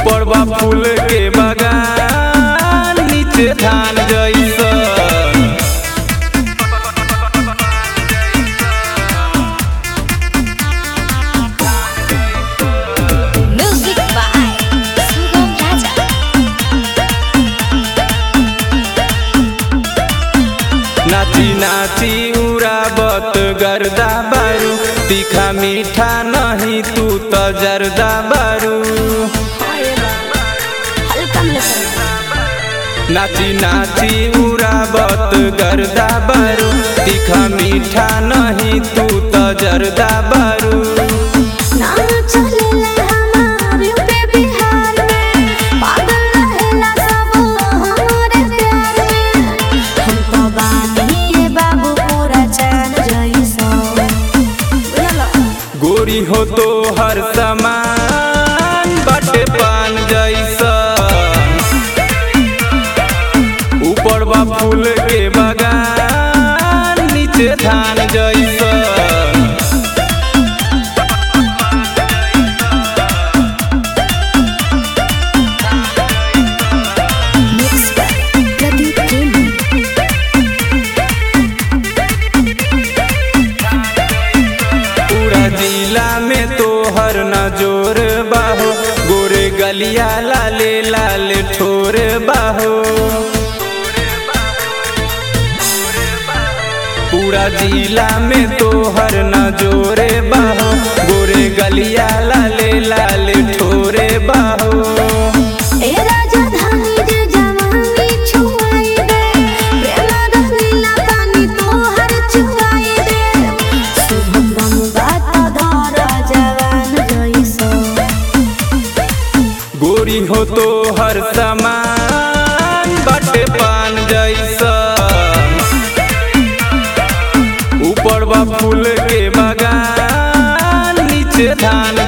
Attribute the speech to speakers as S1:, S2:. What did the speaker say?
S1: ऊपर बा फूल के बगान नीचे धान जैसन
S2: Music by Sugam Raja.
S1: नाची नाची उड़ाबत गर्दा बारू तीखा मीठा नहीं तू तो जर्दा बारू
S2: हल्का में लेकर
S1: नाची नाची उड़ाबत गर्दा बारू तीखा मीठा नहीं तू तो जर्दा बारू
S2: ना चलेला हमार यूपी बिहार में पागल रहेला सब हमारे प्यार में हम तो बानी रे बाबू पूरा चांद जैसा
S1: गोरी हो तो हर समान बटे पान जैसा ऊपर बा फूल के बगान नीचे धान जैसा
S2: Mix by Pradeep Premi.
S1: पूरा जिला में तो हर नजोर बाहो गोरे गलिया लाले लाल ठोर बाहो पूरा जिला में तो हर नजोरे बाहो गोरे गलिया लाले लाल ठोरे बाहो
S2: ए राजधानी जे जवानी छुआई दे प्रेम रंगीला पानी तोहर चुआई दे शुभम बात धर जवान जैसा
S1: गोरी हो तो हर समान बटे पान जैसा ऊपर बा फूल के बगान नीचे धान